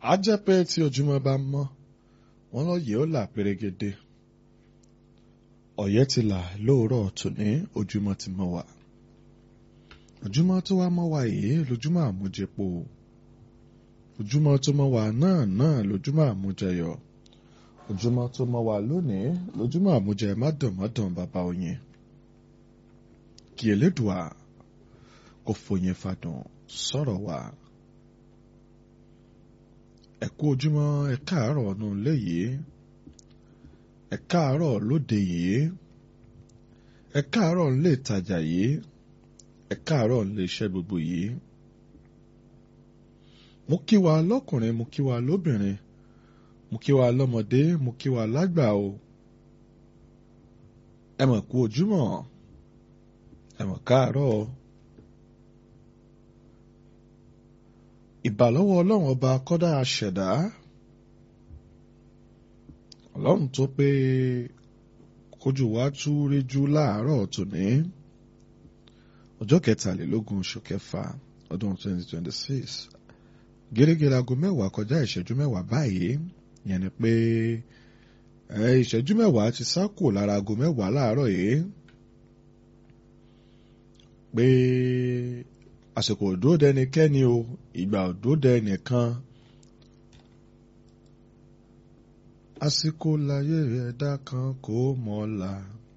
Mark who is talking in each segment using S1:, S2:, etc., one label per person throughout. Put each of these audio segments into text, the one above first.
S1: á jẹ́ pé tí ojúmọ́ bá mọ́ wọ́n lọ́yẹ̀ ó là pérégedé ọ̀yẹ́ ti là lóòrọ̀ tòní ojúmọ́ ti mọ́ wa ojúmọ́ tó wá mọ́ wa yìí lójúmọ́ àmújẹpo ojúmọ́ tó mọ́ wa náà náà lójúmọ́ àmújẹyọ ojúmọ́ tó mọ́ wa lónìí lójúmọ́ àmújẹ mádùnmádùn bàbá oyin kí elédùà kò fòyìn fàdùn sọ̀rọ̀ wa ẹ kú ojúmọ́ ẹ káàárọ̀ ọ̀nà ilé yìí ẹ káàárọ̀ lóde yìí ẹ káàárọ̀ nílé ìtajà yìí ẹ káàárọ̀ nílé iṣẹ́ gbogbo yìí mo kí wa lọ́kùnrin mo kí wa lóbìnrin mo kí wa lọ́mọdé mo kí wa lágbà o ẹ mọ̀ kú ojúmọ́ ẹ mọ̀ káàárọ̀ ìbàlọ́wọ́ ọlọ́run ọba kọ́dá aṣẹ̀dá ọlọ́run tó pé kójú wa tú réjú láàárọ̀ tòní ọjọ́ kẹtàlélógún oṣù kẹfà ọdún 2026 gẹ́gẹ́ aago mẹ́wàá kọjá ìṣẹ́jú mẹ́wàá báyìí yẹn ni pé ìṣẹ́jú mẹ́wàá ti sá kù lára aago mẹ́wàá láàárọ̀ yìí pé àsìkò òdó dẹnikẹ́ni o ìgbà òdó dẹnìkan àsìkò láyé ẹ̀dá kan kò mọ̀la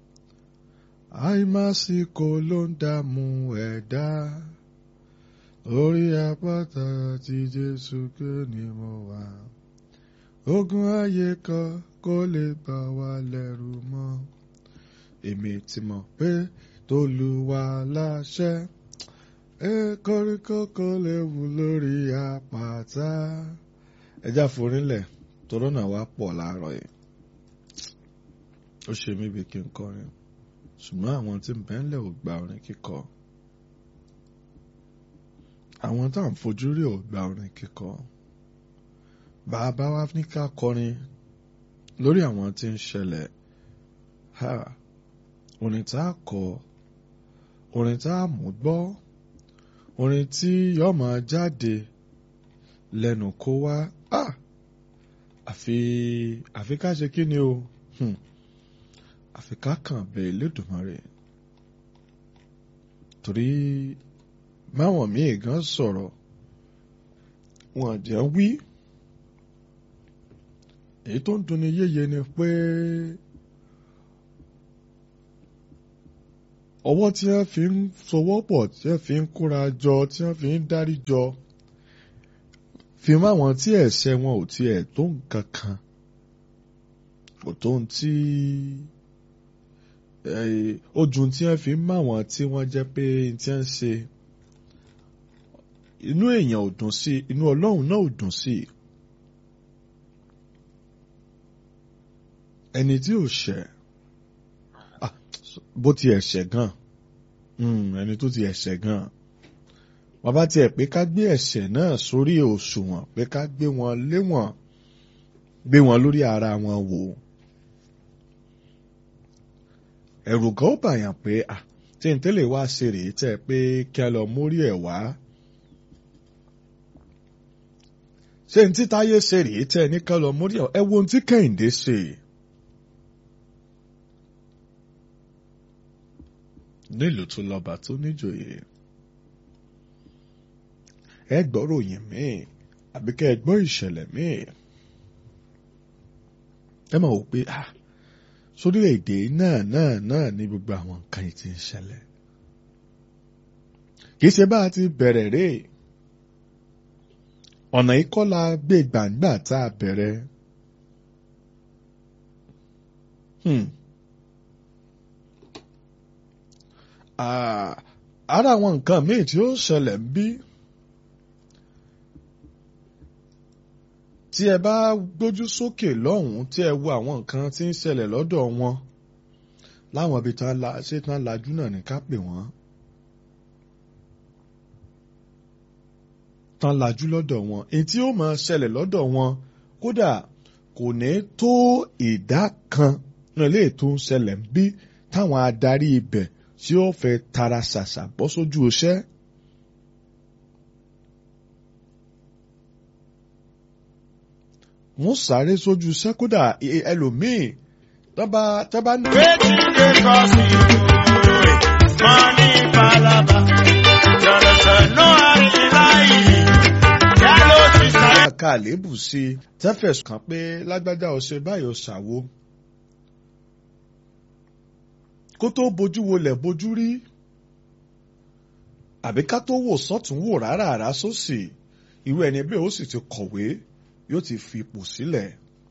S1: àìmásìkò ló ń dààmú ẹ̀dá orí àpáta tí Jésù ké ni mo wà ogun ayé kan kó lè bà wá lẹ́rù mọ́ èmi ti mọ̀ pé tolúwa láṣẹ koríko kò lè wù lórí àpáta ẹjá forílẹ̀ tòrónà wa pọ̀ láàárọ̀ yìí ó ṣe mí bí kí n kọrin ṣùgbọ́n àwọn tí ń bẹ́ńlẹ̀ ò gba orin kíkọ àwọn tá à ń fojú rí ò gba orin kíkọ bàbá wa ní ká kọrin lórí àwọn tí ń ṣẹlẹ̀ orin tá a kọ orin tá a mú gbọ́ orin tí yóò máa jáde lẹ́nu kó wá àfi àfi ká ṣe kí ni o àfi ká kàn bẹ Elédùmarè torí máwọn míì gan sọ̀rọ̀ wọn jẹ́ wí èyí tó ń dunni yéye ni pé ọwọ́ tí wọ́n fi ń sowọ́ pọ̀ tí wọ́n fi ń kóra jọ tí wọ́n fi ń dárí jọ fi mọ́ àwọn tí ẹ̀ṣẹ̀ wọn ò tiẹ̀ tó nǹkan kan kò tó ń tí ojú tí wọ́n fi ń mọ́ àwọn tí wọ́n jẹ́ pé tí wọ́n ń ṣe inú èèyàn ò dùn sí inú Ọlọ́run náà ò dùn sí ẹni tí ò ṣẹ̀ bó ti ẹ̀ṣẹ̀ gan ẹni tó ti ẹ̀ṣẹ̀ gan bàbá tiẹ̀ pé ká gbé ẹ̀ṣẹ̀ náà sórí òṣùwọ̀n pé ká gbé wọn léwọ̀n gbé wọn lórí ara wọn wò ẹ̀rù gan ó bàyàn pé à tí n tẹ́lẹ̀ wá ṣe rèé tẹ́ pé kí a lọ mórí ẹ̀ wá ṣé n tí táyé ṣe rèé tẹ́ ní ká lọ mórí ẹ̀ ẹ wo ohun tí Kẹ́hìndé ṣe. nílùú tó lọ́ba tó níjòyè ẹ gbọ́ ròyìn míì àbí kẹ́ ẹ gbọ́ ìṣẹ̀lẹ̀ míì ẹ máa wò pé ah sórílẹ̀-èdè náà náà náà ní gbogbo àwọn nǹkan yìí ti ń ṣẹlẹ̀ kì í ṣe bá a ti bẹ̀rẹ̀ rè ọ̀nà ìkọ́lá gbé gbàǹgbà tá a bẹ̀rẹ̀ hmm. ara àwọn nǹkan míì tí ó ṣẹlẹ̀ ń bí tí ẹ bá gbójú sókè lọ́hùn-ún tí ẹ wo àwọn nǹkan tí ń ṣẹlẹ̀ lọ́dọ̀ wọn láwọn ibi tán la ṣé tán lajú náà ní ká pè wọ́n tán lajú lọ́dọ̀ wọn èyí tí ó máa ṣẹlẹ̀ lọ́dọ̀ wọn kódà kò ní tó ìdá kan náà lè tó ń ṣẹlẹ̀ ń bí táwọn adarí ibẹ̀ tí ó fẹ́ tara ṣàṣà bọ́ sójú iṣẹ́. wọ́n sáré sójú sẹ́kódà ẹlòmíì tọ́ba tọ́ba ní.
S2: Wetin dey cause you? Money palava. Jonathan no Arilayi. Yálò ti sáré.
S1: ká àléébù sí i tẹ́fẹ̀sùn kàn pé lágbájá ọ̀sẹ̀ báyọ̀ ṣàwo. kó tó bojú wolẹ̀ bojú rí àbí ká tó wò sọ́tún wò rárá àrá sósì irú ẹni bẹ́ẹ̀ ó sì ti kọ̀wé yóò ti fi ipò sílẹ̀.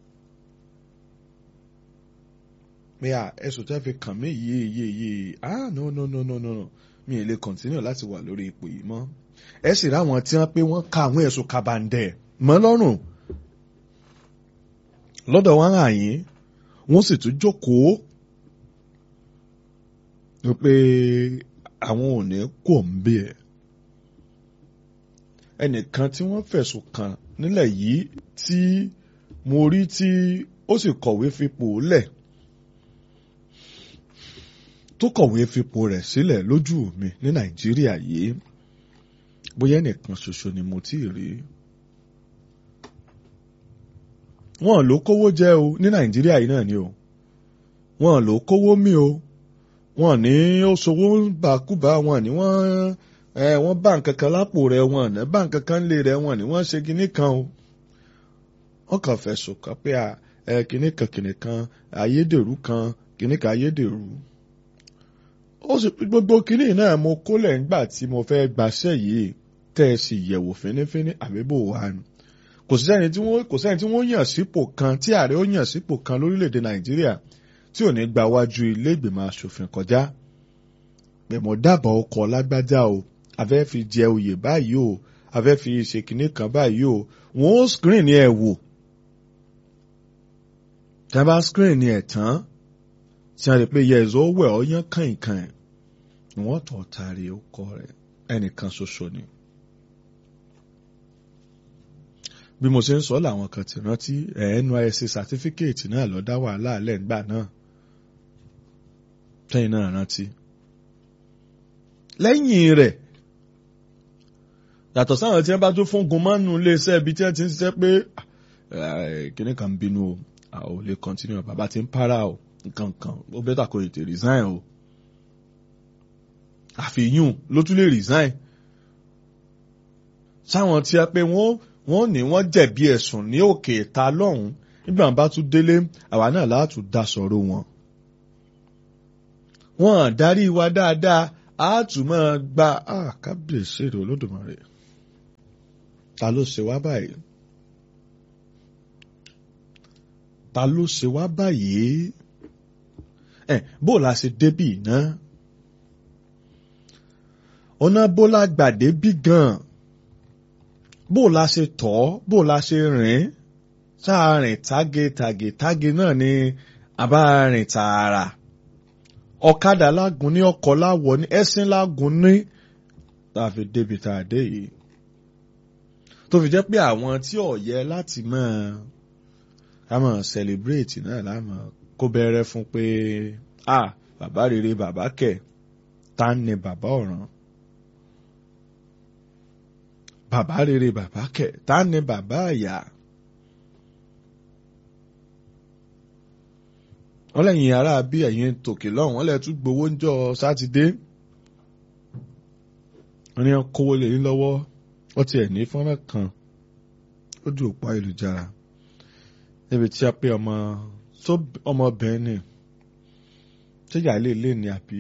S1: pé à ẹ̀sùn tẹ́ fi kàn mí yìí yìí yìí ah no no no no no no mi ì lè continue láti wà lórí ipò yìí mọ́ ẹ sì ráwọn tí wọ́n pé wọ́n ka àwọn ẹ̀sùn kabandẹ̀ mọ́ lọ́rùn lọ́dọ̀ wọn hàn yín wọ́n sì tún jókòó wípé àwọn ò ní kò ń bí ẹ̀ ẹnìkan tí wọ́n fẹ̀sùn kàn nílẹ̀ yìí tí mo rí tí ó sì kọ̀wé fipò lẹ̀ tó kọ̀wé fipò rẹ̀ sílẹ̀ lójú mi ní nàìjíríà yìí bóyá ẹnìkan ṣoṣo ni mo tí ì rí wọn ló kówó jẹ o ní nàìjíríà yìí náà ni o wọn ló kówó mi o wọn ní ó sowó bàkúbà wọn ní wọn ẹ wọn bá nǹkan kan lápò rẹ̀ wọn ní bá nǹkan kan lé rẹ̀ wọn ní wọn ṣe kinní kan o wọn kàn fẹ̀sùn kàn pé ẹ kinní kan kinní kan ayédèrú kan kinní kan ayédèrú ó sì gbogbo kinní náà mo kólẹ̀ ńgbà tí mo fẹ́ gbaṣẹ́ yìí tẹ́ ẹ sì yẹ̀wò fínífíní àbíbò wa nù kò sẹ́ni tí wọ́n kò sẹ́ni tí wọ́n yàn sípò kan tí ààrẹ ó yàn sípò kan lórílẹ̀‐èdè nàìjíríà tí ò ní gba wájú ilé ìgbìmọ̀ asòfin kọjá pé mo dábàá ọkọ̀ lágbájá o afẹ́ fi jẹ oyè báyìí o afẹ́ fi ṣe kinní kan báyìí o wọ́n ó screen ni ẹ̀ wò tí wọ́n bá screen ni ẹ̀ tán tí wọ́n rí pé yẹ̀zọ́ wẹ̀ ọ́ yán kàìnkàìn wọ́n tọ̀ tari ọkọ rẹ̀ ẹnìkan ṣoṣo ni. bí mo ṣe ń sọ làwọn kan ti rántí NYSC certificate náà lọ dá wàhálà lẹ́ǹgbà náà tẹ́yìn náà rántí. lẹ́yìn rẹ̀ yàtọ̀ sáwọn tí wọ́n bá tún fún gunmọ́nù iléeṣẹ́ ibi tí wọ́n ti ń ṣiṣẹ́ pé kíní kan ń bínú o a ò lè continue bàbá ti ń para o nǹkan kan ó bẹ́tà kó ètè resign o àfihàn ló tún lè resign sáwọn tí a pé wọ́n wọ́n ní wọ́n jẹ̀bi ẹ̀sùn ní òkè ìta lọ́hùn nígbà wọn bá tún délé àwa náà láti dá sọ̀rọ̀ wọn. wọ́n darí wa dáadáa á tún máa gba kábíyèsí èrè olódùmarè ta ló ṣe wá báyìí ta ló ṣe wá báyìí ẹ bó la ṣe débì náà ọ̀nà bó la gbà débì gan-an bó la ṣe tọ́ bó la ṣe rìn sáà rìn táge táge táge náà ni àbá rìn tààrà ọ̀kadà lágùn ní ọkọ̀ láwọ̀ ní ẹṣin lágùn ní tá a fi débi tá a dé yìí tó fi jẹ́ pé àwọn tí ò yẹ láti máa ká máa celebrate náà láàmú kó bẹ̀rẹ̀ fún pé ah bàbá rere bàbá kẹ̀ tá ni bàbá ọ̀ràn bàbá rere bàbá kẹ ta ni bàbá àyà wọn lẹ́yìn ará bí ẹ̀yin tòkè lọ́hùn wọn lẹ tún gbowó ń jọ sátidé wọn ní kówó lè ní lọ́wọ́ wọ́n tiẹ̀ ní fọ́nrán kan lójú òpó ayélujára níbi tí a pé ọmọ ọmọbìnrin ni ṣéjà ilé ilé ni àbí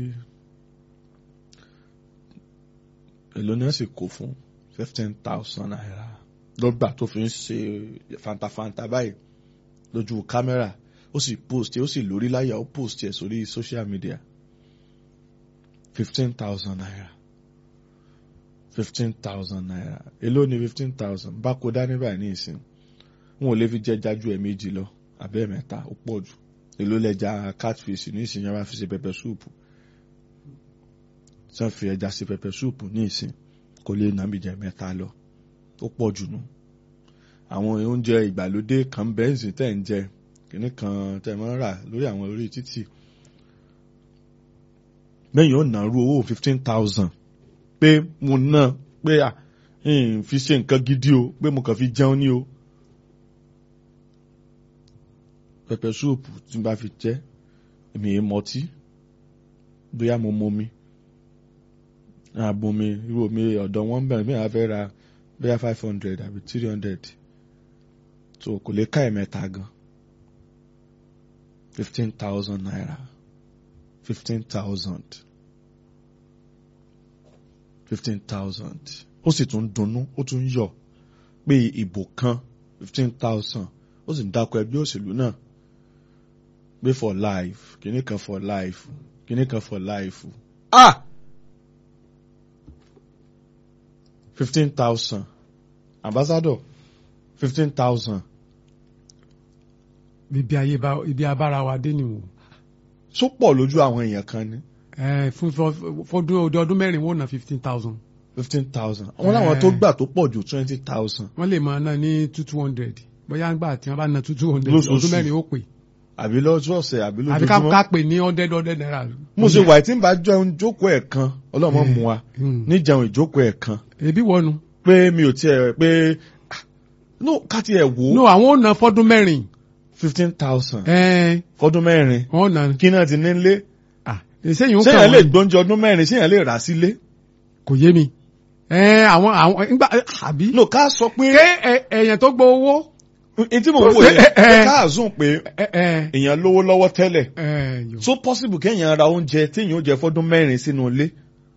S1: èlò ni wọ́n sì kó fún fifteen thousand naira lọ́gbà tó fi ń ṣe fantafanta báyìí lójú kámẹ́rà ó sì post ó sì lórí láyà ó post ẹ̀ sórí social media fifteen thousand naira fifteen thousand naira èló ni fifteen thousand bá kó dání báyìí ní ìsìn wọn ò lè fi jẹja ju ẹ̀ méjì lọ àbẹ́ mẹ́ta ó pọ̀ jù èló lẹ́ja catfish ní ìsìn yẹn wá fi ṣe pẹpẹ súùpù tí wọ́n fi ẹja ṣe pẹpẹ súùpù ní ìsìn kò lè nà mí jẹ mẹ́ta lọ ó pọ̀ jù nù àwọn oúnjẹ ìgbàlódé kan bẹ́ǹsì tẹ̀ ń jẹ kìnnì kan tẹ̀ máa ń rà lórí àwọn orí títì lẹ́yìn ó nà rú owó fifteen thousand pé mo ná pé à fi ṣe nǹkan gidi o pé mo kàn fi jẹun ní o pẹpẹ súùpù tí n bá fi jẹ èmi yìí mọtí bóyá mo momi àbomi irú omi ọ̀dọ̀ wọn bẹ̀rẹ̀ bí wọ́n fẹ́ ra bóyá five hundred àbí three hundred so kò lè ká ẹ̀mẹ́ta gan fifteen thousand naira fifteen thousand fifteen thousand ó sì tún dunnú ó tún yọ̀ pé ìbò kan fifteen thousand ó sì ń dákọ ẹgbẹ́ òṣèlú náà pé for life kìíní kan for life kìíní kan for life ah fifteen thousand ambassador fifteen thousand
S3: ibi ayé bá ibi abára wa dé nìwò
S1: so pọ̀ lójú àwọn èèyàn kan ní
S3: ẹ fún fún- fọdún ọdún ọdún mẹ́rin wọ́n ná fifteen thousand
S1: fifteen thousand àwọn làwọn tó gbà tó pọ̀ ju twenty thousand
S3: wọ́n lè máa ná ní two two hundred bóyá ńgbà tí wọ́n bá ná two two hundred
S1: Lóṣooṣù.
S3: ọdún mẹ́rin ó pè
S1: àbí lọ́jọ́ ọ̀sẹ̀ àbí
S3: àbí ká ká
S1: lójoojúmọ́
S3: pè ní hundred hundred naira.
S1: mo ṣe wà tí n bá jẹun jókòó ẹ̀ kan ọlọ́mọ mu wa
S3: Hmm.
S1: níjẹun ìjókòó ẹ̀ kan
S3: ebi wọnú.
S1: pé mi ò tiẹ̀ pé ah, no ká tiẹ̀ wò
S3: no
S1: ó
S3: àwọn ò ná fọdún mẹ́rin
S1: fifteen thousand
S3: ẹ
S1: fọdún mẹ́rin
S3: wọ́n ná
S1: kí náà ti nílé
S3: ah ìṣèyìn ó
S1: séèyàn
S3: kàn
S1: lè
S3: wọ́n
S1: gbóúnjẹ ọdún mẹ́rin séèyàn lè rà sílé
S3: kò yé mi ẹ àwọn àwọn nígbà àbí.
S1: no ká sọ pé
S3: ké ẹ- èèyàn tó gbọ́ owó.
S1: n tí mò ń wò yẹn
S3: Eh, eh.
S1: pé ká àzùn pé
S3: ẹ ẹ
S1: èèyàn lówó lọ́wọ́ tẹ́lẹ̀
S3: ẹ yòó.
S1: so possible kéèyàn ra oúnjẹ téèyàn ó jẹ fọdún mẹ́rin sínú ilé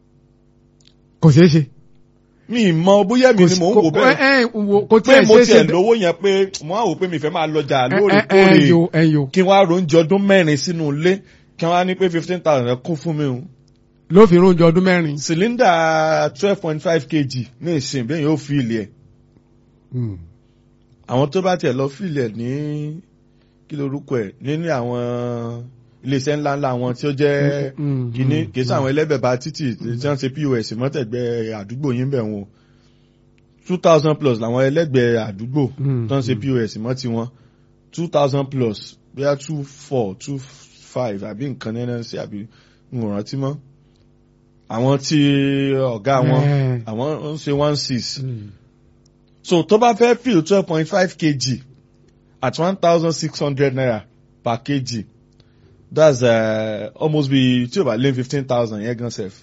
S3: kò ṣeé ṣe.
S1: mi ì mọ bóyá mi ni mò ń wò
S3: Kò-
S1: bẹ́ẹ̀
S3: ẹ ẹ wò- kò
S1: pé
S3: tiẹ̀
S1: mo
S3: ṣeé ṣe
S1: tiẹ̀ lówó yẹn pé mo á wò pé mi fẹ́ máa lọjà
S3: ẹ ẹ ẹ
S1: lóòrèkóòrè
S3: yòó ẹ yòó.
S1: kí wọ́n á ro oúnjẹ ọdún mẹ́rin sínú ilé kí wọ́n á ní pé fifteen thousand ẹ kún fún mi o
S3: ló fi rúnjọ ọdún mẹ́rin.
S1: cylinder twelve point five kg ní ìsìn bẹ́ẹ̀ yóò fi ilẹ̀
S3: Hmm.
S1: àwọn tó bá tiẹ̀ lọ fi ilẹ̀ ní kí lorúkọ ẹ̀ nínú àwọn iléeṣẹ́ ńláńlá wọn tí ó jẹ́
S3: Mm,
S1: kìíní
S3: mm,
S1: kìí sáwọn ẹlẹ́bẹ̀bà títì tí wọ́n ṣe pos mọ́tẹ̀gbẹ́ àdúgbò yín bẹ̀ wọn two thousand plus làwọn ẹlẹ́gbẹ̀ẹ́ àdúgbò
S3: Mm,
S1: tó ń ṣe pos mọ́ tiwọn two thousand plus bóyá two four two five àbí nǹkan nínú sí àbí n ò rántí mọ́ àwọn tí ọ̀gá wọn
S3: Eh.
S1: àwọn ń ṣe one six
S3: Hmm.
S1: so tó bá fẹ́ fill twelve point five kg at one thousand six hundred naira per kg that's uh, almost be tí o bá lé fifteen thousand yẹn gan sef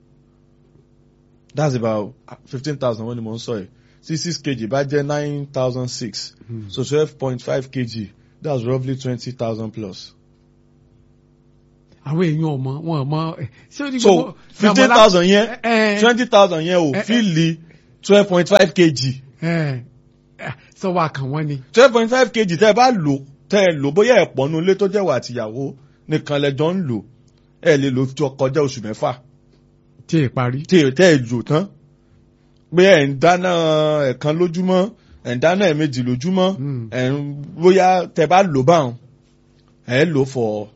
S1: that's about fifteen thousand wọ́n ni mo ń sọ yìí sí six kg bá jẹ́ nine thousand six
S3: Hmm.
S1: so twelve point five kg that's roughly twenty thousand plus
S3: àwọn èèyàn ọmọ wọn ọmọ ẹ, ṣé o ní
S1: so
S3: gbogbo-
S1: fifteen
S3: Dàmọ́lá-
S1: thousand yẹn
S3: ẹ, ẹ,
S1: twenty thousand yẹn ò
S3: Eh, eh.
S1: fíìlì twelve point five kg
S3: ẹ, ẹ, sọ wa kàn wọ́n ni.
S1: twelve point five kg tẹ́ ẹ bá lò tẹ́ ẹ lò bóyá ẹ pọ̀ nu ilé tó jẹ́ wà àtìyàwó nìkan lẹ́jọ́ ń lò ẹ lè lò jọ kọjá oṣù mẹ́fà
S3: tí ì parí.
S1: tí ẹ tẹ́ ẹ lò tán pé ẹ̀ ń dáná ẹ̀kan lójúmọ́ ẹ̀ ń dáná ẹ̀mejì lójúmọ́
S3: Mm.
S1: ẹ̀ ń bóyá tẹ́ bá lò báwọn ẹ̀ lò for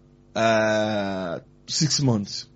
S1: uh, six months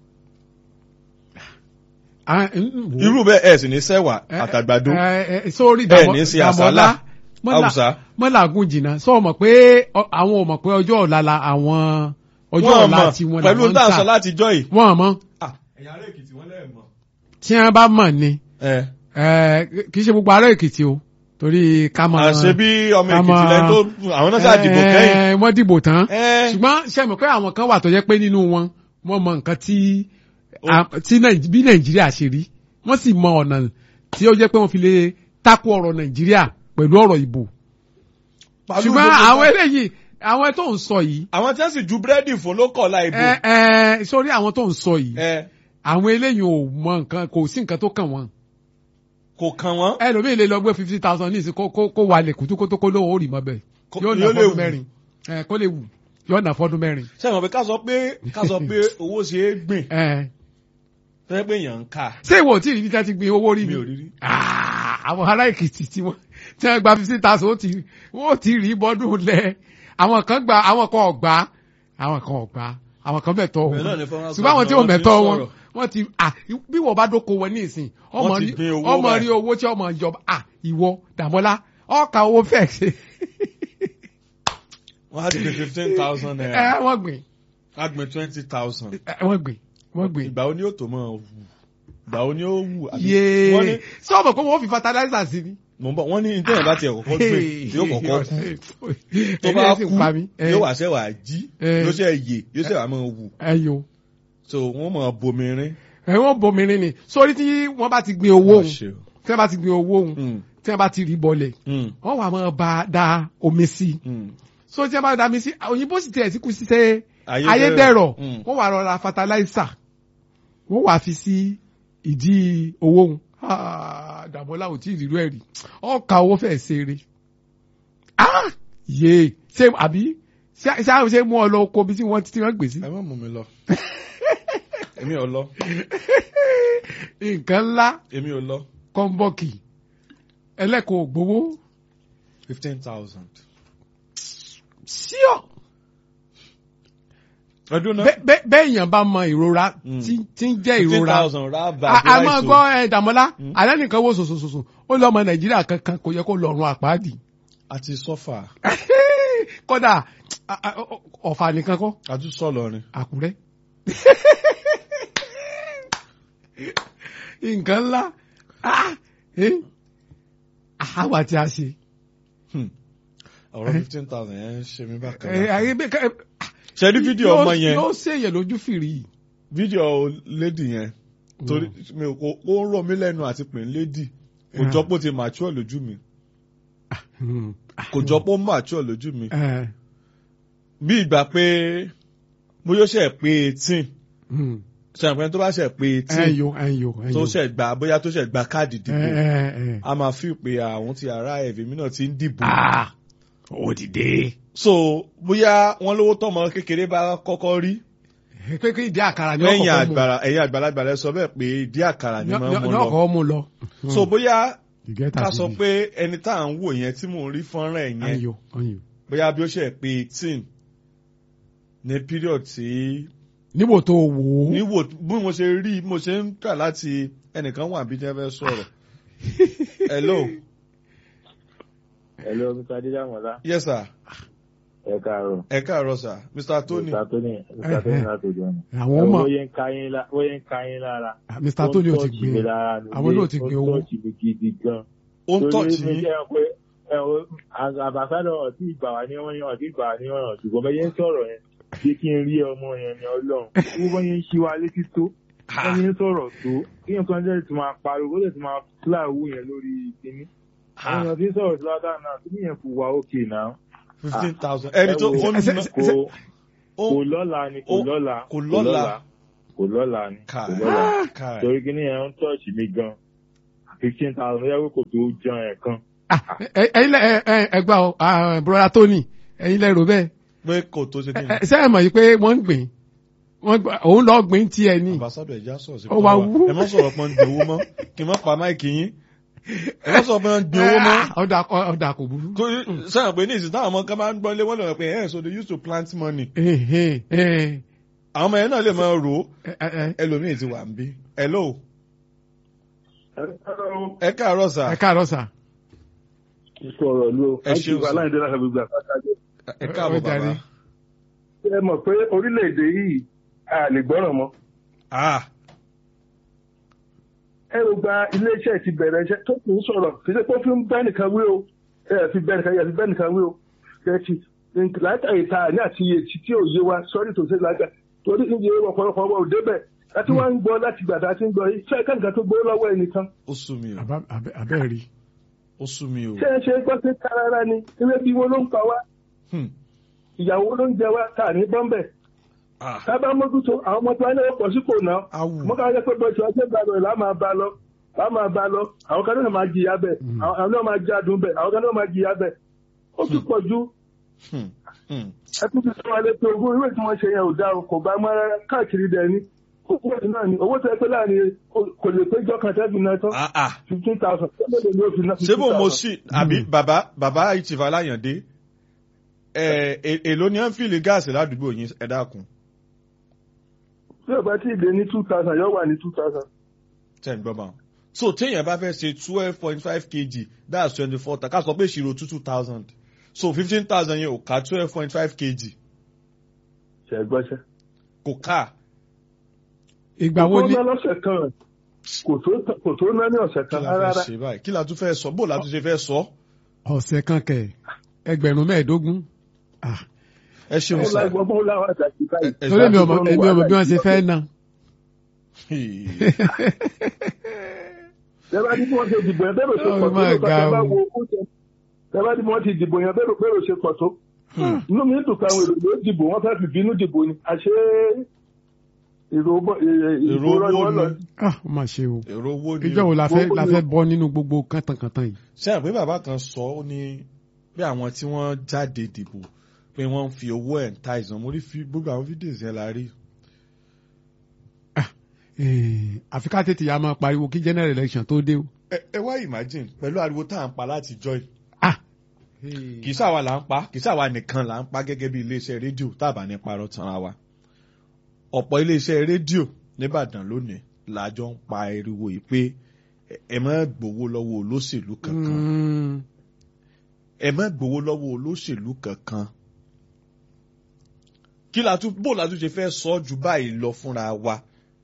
S3: Ah, ń- wò.
S1: irú bẹ́ẹ̀ ẹ̀ sì ní sẹ́wà
S3: Ẹ,
S1: àtàgbàdo
S3: ẹ, ẹ, sórí
S1: ẹ̀
S3: Dàmọ́-
S1: ní sí
S3: Dàmọ́lá,
S1: àsálà
S3: mọ́là-
S1: Haúsá.
S3: mọ́làgùn jìnnà sọ mọ̀ pé ọ- àwọn ò mọ̀ pé ọjọ́ ọ̀la la àwọn ọjọ́
S1: wọ́n
S3: ọ̀la
S1: mọ̀
S3: tí wọ́n
S1: pẹ̀lú
S3: làwọn ń
S1: dáhùn sọ
S3: tà
S1: láti jọ́ yìí.
S3: wọ́n mọ̀
S1: ẹ̀yà ará èkìtì wọ́n lẹ́ẹ̀ mọ̀.
S3: tí wọ́n bá mọ̀ ni
S1: ẹ
S3: ẹ, kì í ṣe gbogbo ará Èkìtì o torí ká mọ̀
S1: àṣẹ bí ọmọ
S3: ká
S1: èkìtì
S3: mọ̀-
S1: lẹ́yìn tó àwọn náà ṣáà dìbò kẹ́yìn.
S3: Ẹ, wọ́n dìbò tán
S1: Ẹ.
S3: ṣùgbọ́n ṣe mọ̀ pé àwọn kan wà tó jẹ́ pé nínú wọn wọ́n mọ nǹkan tí
S1: Ó.
S3: a- tí Nàìj- bí Nàìjíríà ṣe rí wọ́n sì mọ ọ̀nà tí ó jẹ́ pé wọ́n fi lè takò ọ̀rọ̀ Nàìjíríà pẹ̀lú ọ̀rọ̀ ìbò
S1: Pàlú
S3: ṣùgbọ́n
S1: gbogbo
S3: àwọn
S1: nǹkan.
S3: eléyìí àwọn tó ń sọ yìí
S1: àwọn tí wọ́n sì ju búrẹ́dì fún ló kọ̀ láì bò.
S3: ẹ ẹ sórí àwọn tó ń sọ yìí
S1: ẹ
S3: àwọn eléyìí ò mọ nǹkan kò sí nǹkan tó kàn wọ́n
S1: kò kàn wọ́n.
S3: ẹlòmíì lè lọ gbé fifty thousand ní ìsìn kó kó kó wà lè kùtù kó tó kó lóun ó rì mọ́ bẹ́ẹ̀
S1: Kó-
S3: yóò ná
S1: yóò lè
S3: fọ́dún
S1: wù.
S3: mẹ́rin ẹ kó lè wù yóò ná fọ́dún mẹ́rin
S1: sẹ́wọ̀n pé ká sọ pé ká sọ pé owó ṣe é gbìn
S3: ẹ
S1: fẹ́ pé èèyàn ń kà.
S3: ṣé ìwọ tí ìrìbí tẹ́ ti gbin owó rí
S1: mi
S3: ni
S1: ò rí rí.
S3: Ah, àwọn ará èkìtì tí wọ́n tí wọ́n gba fifty thousand ó ti wọ́n ti rí bọ́dún lẹ̀ àwọn kan gba àwọn kan ọ̀gbá àwọn kan ọ̀gbá àwọn kan mẹ̀tọ́
S1: Bẹ́ẹ̀ náà
S3: wọn
S1: ni fọ́nrán
S3: ṣùgbọ́n àwọn tí
S1: sọ,
S3: wọ́n
S1: wọ́n ti
S3: mẹ̀tọ́
S1: ń
S3: wọn
S1: sọ̀rọ̀.
S3: wọ́n ti ah bí wọ́n bá dóko wọn ní ìsìn ọmọ
S1: Wọ́n ti
S3: rí
S1: gbin owó
S3: ọmọ
S1: báyìí.
S3: rí owó tí ọmọ ìjọba ah ìwọ Dàmọ́lá ọkà owó fẹ́ ṣe
S1: wọ́n á ti gbé fifteen thousand
S3: ẹ
S1: naira.
S3: wọ́n gbìn
S1: á gbé twenty thousand.
S3: ẹ, wọ́n gbìn wọ́n gbìn
S1: ìgbà wo ni yóò tó mọ̀ wù ìgbà wo ni ó wù. àbí- wọ́n
S3: yéé
S1: ní
S3: sọ ọmọ pé wọ́n fi fertilizer sí ni
S1: mo ń bọ̀ wọ́n ní téèyàn bá tiẹ̀ kọ́kọ́ gbé yóò kọ́kọ́ kú tó bá
S3: Ẹni ẹ sì
S1: kú
S3: pa mí. Ẹ,
S1: yóò wá sẹ́wà jí
S3: Eh.
S1: yóò sẹ́ yè yóò sẹ́wà máa wù
S3: ẹyọ
S1: so wọ́n máa bomirin.
S3: ẹ wọ́n bomirin ni sórí tí wọ́n bá ti gbin owó òun
S1: Àṣẹ o.
S3: tí wọ́n bá ti gbin owó òun
S1: Mm,
S3: tí wọ́n bá ti rí bọlẹ̀
S1: mm,
S3: wọ́n wà máa bá da omi sí i
S1: mm.
S3: so tí wọ́n bá da omi sí i òyìnbó sì tiẹ̀ sí kú sí sẹ́
S1: Ayédèrú.
S3: ayédèrọ̀
S1: Mm.
S3: wọ́n wà rọra fertilizer wọ́n wà fi sí ìdí owó òun Ah, Dàmọ́lá ò tí ì rírú ẹ̀ rí ọ̀ka owó fẹ́ ṣeré ah yé ṣé àbí ṣé ṣé ṣé mú ọ lọ oko bí tí wọ́n tí wọ́n gbé sí
S1: ẹ má mú mi lọ èmi ò lọ
S3: nǹkan ńlá
S1: èmi ò lọ
S3: kọ́ńbọ́ọ̀kì ẹlẹ́kọ̀ọ́ gbowó
S1: fifteen thousand.
S3: síọ̀
S1: ọdún náà
S3: bẹ́- bẹ́- bẹ́ẹ̀ èèyàn bá mọ ìrora
S1: Mm.
S3: tí tí ń jẹ́
S1: fifteen
S3: ìrora
S1: thousand rà bá
S3: a a máa gbọ́ ẹ Dàmọ́lá
S1: Mm.
S3: alẹ́ nìkan wo sòsòsòsò ó lọ ọmọ Nàìjíríà kankan kò yẹ kó lọ́rùn àpáàdì
S1: àti sọ́fà
S3: kódà a- a- ọ- ọ̀fà nìkan kọ́
S1: àti sọ́lọ́rin.
S3: Àkúrẹ́ nǹkan ńlá ah, eh, àwa tí a ṣe
S1: ọ̀rọ̀
S3: Eh.
S1: fifteen thousand yẹn ń ṣe mí bákan
S3: ẹ
S1: náà.
S3: ayé bẹ́ẹ̀ ká-
S1: ṣe rí fídíò
S3: yóò-
S1: ọmọ yẹn
S3: yóò ṣèyàn lójú fìrí
S1: fídíò lady yẹn torí mi ò kó ó ń rọ̀ mí lẹ́nu àti pè ń lady kò
S3: Yeah.
S1: jọ pé ó ti mature lójú mi
S3: Hmm.
S1: kò jọ pé ó mature lójú mi
S3: Eh,
S1: bí ìgbà pé mo yóò ṣe pé eighteen
S3: hmm.
S1: ṣàpẹ́ tó bá ṣe pé eighteen
S3: ẹyọ ẹyọ ẹyọ
S1: tó ṣe gba bóyá tó ṣe gba káàdì
S3: ẹ
S1: dìbò
S3: ẹ ẹ
S1: a máa fi pé àwọn ti ara ẹ̀fẹ̀ mi náà ti ń dìbò
S3: ah ó ti dé
S1: so bóyá wọ́n lówó tọ́mọ kékeré bá kọ́kọ́ rí
S3: pé kí ìdí àkàrà ni
S1: lẹ́yìn
S3: ọkọ̀ mú
S1: àgbàrá ẹ̀yìn àgbàlagbà lẹ sọ bẹ́ẹ̀ pé ìdí àkàrà ni máa ń mú
S3: ní
S1: lọ
S3: ọkọ̀ mú lọ.
S1: so bóyá
S3: You get
S1: ká
S3: that,
S1: sọ
S3: baby.
S1: pé ẹni tá à ń wò yẹn tí mò ń rí fọ́nrán ẹ̀ yẹn
S3: ẹyọ ẹyọ
S1: bóyá bí ó ṣe pé eighteen ní period tí
S3: níbo tó wò ó.
S1: níwò bí mo ṣe rí mo ṣe ń kà láti ẹnìkan wà bí jẹ́ fẹ́ sọ̀rọ̀ hello
S4: Hello, Mr. Adéjàmọ́lá.
S1: yes sir
S4: Ẹ káàárọ̀.
S1: ẹ káàárọ̀ sir mr tony
S4: Mr. Tony, Mr. Tony láti òjò ọ̀nà.
S3: àwọn ọmọ
S4: Bóyá ń ka yín lá- bóyá ń ka yín lára.
S3: Mr. Tony ò ti
S4: Ó ń tọ́ọ̀chì mi
S3: gbé
S4: lára nílé,
S3: àwọn náà ti gbé
S4: Ó
S3: owó.
S4: ń tọ́ọ̀chì mi gidi gan.
S1: ó ń tọ́ọ̀tì
S4: Torí mi
S1: yín
S4: jẹ́ pé ẹ wo, àbàsádọ̀ ọ̀tí ìgbà wà ní wọ́n ọ̀tí ìgbà wà ní ọ̀ràn ṣùgbọ́n bẹ́ẹ̀ ń sọ̀rọ̀ yẹn jẹ́ kí n rí ọmọ yẹn ní ọlọ́run. Wọ́n bọ́ yẹn ń ṣí wa létí tó. Wọ́n yẹn ń sọ̀rọ̀ tó. Kí nǹkan jẹ́ ti máa pariwo, ó lè ti máa fúláwù yẹn lórí kíní. Àwọn èèyàn ti ń sọ̀rọ̀ sí lọ́dà náà, kí nìyẹn kò wá òkè náà.
S1: fifteen thousand ẹni tó
S4: Ẹ wo,
S1: ó ń
S3: Ṣe-
S1: ná
S3: ṣe-
S4: kò
S1: ó
S4: kò lọ́la ni kò
S1: ó-
S4: lọ́la
S1: kò lọ́la.
S4: kò lọ́la ni kò
S1: Káì.
S4: lọ́la
S1: káì
S4: torí kí ni ẹ̀ ń tọ́ọ̀ṣì mi gan fifteen thousand yẹ́wò kò tó jẹun ẹ̀ kan.
S3: Ah, ẹ- ẹ̀yin lẹ ẹ ẹ ẹgbà ọ ah, broda Tony ẹ̀yin lẹ rò bẹ́ẹ̀
S1: pé kò tó ṣe kí
S3: Ẹ-
S1: ni
S3: ẹ, ṣé ẹ mọ̀ yìí pé wọ́n ń gbìn wọ́n gbà òun lọ gbìn tiẹ̀ ni
S1: ambassadọ ẹja sọ̀rọ̀ sí
S3: Ó wá
S1: wa.
S3: wú.
S1: ẹ má sọ̀rọ̀ pé ń gbé owó mọ́ kí n má pa máìkì yín ẹ má sọ̀rọ̀ pé ń gbé owó mọ́.
S3: Ah, ọ̀dà ọ̀dà kò burú.
S1: Kò sọ̀rọ̀ pé ní ìsìn táwọn ọmọ kan máa ń gbọ́ lé wọ́n lọ́wọ́ pé ẹ̀ so they used to plant money.
S3: Eh, eh, eh,
S1: àwọn ọmọ yẹn náà lè máa rò ó
S3: eh, eh,
S1: ẹlòmíì ti wà ń bí. hello ẹ káàárọ̀ sà
S3: ẹ káàárọ̀ sà.
S4: ikú ọ̀rọ̀ ló
S1: Ẹ ṣeun sir.
S4: aláìdé láti gbogbo àkàtàjọ.
S1: ẹ káàbọ̀
S3: Ó jàre.
S1: bàbá.
S4: ẹ mọ̀ pé orílẹ̀-èdè yìí a lè gbọ́ràn mọ́.
S1: ah
S4: ẹ ò gba iléeṣẹ́ ti bẹ̀rẹ̀ iṣẹ́ tó kù ń sọ̀rọ̀ kì í ṣe pé ó fi ń bẹ́ nìkan wé o ẹ fi bẹ́ nìkan yẹ fi bẹ́ nìkan wé o ẹ ti látàrí ta ní àti iye tí tí ò yé wa sọ́rí tó ṣe lága torí iye ọ̀pọ̀lọpọ̀ ọwọ́ ò débẹ̀ láti wá ń gbọ́ láti gbàdá tí ń gbọ́ yìí ṣé ẹ̀ka nìkan tó gbowó lọ́wọ́ ẹnìkan
S1: ó sú mi o
S3: Àbá- àbẹ́- abẹ́ rí.
S1: ó sú mi o.
S4: ṣé ẹ ṣe gbọ́ sí tarara ni ewé bí wo ló ń pa wá
S1: Hmm.
S4: ìyàwó ló ń jẹ wá ta ní bọ́m̀bẹ̀
S1: ah
S4: ká bá mójútó àwọn ọmọ tí wọ́n ní ọ̀pọ̀ sípò náà
S1: awu
S4: mo kàn jẹ́ pé bó ṣe ọjọ́ ìgbàlọ́ ìlà máa bá lọ là máa bá lọ àwọn kan náà máa jìyà bẹ̀
S3: Mm.
S4: àwọn àwọn náà máa jádùn bẹ̀ àwọn kan náà máa jìyà bẹ̀ ó ti pọ̀ ju
S1: Hmm. Hmm.
S4: ẹtún ti sọ wọn lé pé ogún ìwé tí wọ́n ṣe yẹn ò dáa o, kò bá mọ́ rárá káàkiri dẹ̀ ni ó pọ̀ jù náà ni owó tẹ́ pé láàrin kò lè péjọ kan tẹ́bi náà tán
S1: ah ah
S4: fifteen thousand tẹ́lẹ̀ lè ní òfin náà
S1: ṣé bò mo
S4: 15,000.
S1: sì àbí bàbá bàbá ìtìfà láyàndé ẹ è- èló ni à ń fìlì gáàsì ládùúgbò yín ẹ dákun
S4: tí ò bá tí ì lé ní two thousand yóò wà ní two thousand.
S1: tẹ̀ ń gbọ́ bá wọn. so téèyàn bá fẹ́ ṣe twelve point five kg that's twenty four ta ká sọ pé ìṣirò two two thousand so fifteen thousand yẹn ò ká twelve point five kg
S4: ṣe gbọ́sẹ̀.
S1: kò ká
S3: ìgbà wo ni
S4: ó ná lọ́sẹ̀ kan
S5: kò tó kò tó ná ní ọ̀sẹ̀
S1: kí
S5: kan
S1: la fẹ́
S5: rárá
S1: ṣe báyìí kí la tún fẹ́ sọ bó la tún ṣe fẹ́ sọ
S3: ọ̀sẹ̀ kan kẹ̀ ẹgbẹ̀rún mẹ́ẹ̀ẹ́dógún Ah,
S1: ẹ ṣeun
S5: ó
S1: sá
S5: láì gbọ́ láwọn àtàkì báyìí.
S1: ẹ
S3: torí
S1: ṣá-
S3: mi ọmọ èmi ọmọ bí wọ́n ṣe fẹ́ ná.
S5: tẹ́lá ní bí wọ́n ṣe dìbò yẹn bẹ́ẹ̀ ló ṣe
S3: Oh
S5: pọ̀ tó
S3: my
S5: lóòótọ́ tẹ́lá
S3: God.
S5: wo owó jẹ tẹ́lá ní bí wọ́n ti dìbò yẹn bẹ́ẹ̀ ló bẹ́ẹ̀ ló ṣe pọ̀ tó. inú mi dùn pé àwọn èrò ló dìbò wọ́n fẹ́ẹ́ fi bínú dìbò ni àṣé èrò bọ́- èrò
S1: Èrò
S5: ìbò rọ ni
S1: owó
S5: wọ́n lọ
S1: ni.
S5: sí.
S3: Ah, ó mà ṣe o
S1: èrò owó ni
S3: ìjọ wo la fẹ́
S5: Owó
S3: la
S5: ni
S3: fẹ́
S5: o.
S3: bọ́ nínú gbogbo kàntànkàntàn yìí.
S1: ṣé àpé bàbá kan sọ ó ní bí àwọn tí wọ́n jáde dìbò pé wọ́n ń fi owó ẹ̀ ń ta ìsàn mo rí fi- gbogbo àwọn fídíò yẹn la rí
S3: Eh, àfi ká tètè ya máa pariwo kí general election tó dé o.
S1: ẹ ẹ wá imagine pẹ̀lú ariwo tá à ń pa láti jọ yìí
S3: Ah,
S1: kì í ṣàwa là ń pa kì í ṣàwa nìkan là ń pa gẹ́gẹ́ bí iléeṣẹ́ rédíò tábà ní parọ́ tanra wa ọ̀pọ̀ iléeṣẹ́ rédíò nìbàdàn lónìí làjọ ń pa ariwo yìí pé ẹ- ẹ má gbowó lọ́wọ́ olóṣèlú kankan
S3: mm,
S1: ẹ má gbowó lọ́wọ́ olóṣèlú kankan kí la tún bó la tún ṣe fẹ́ sọ ju báyìí lọ fúnra wa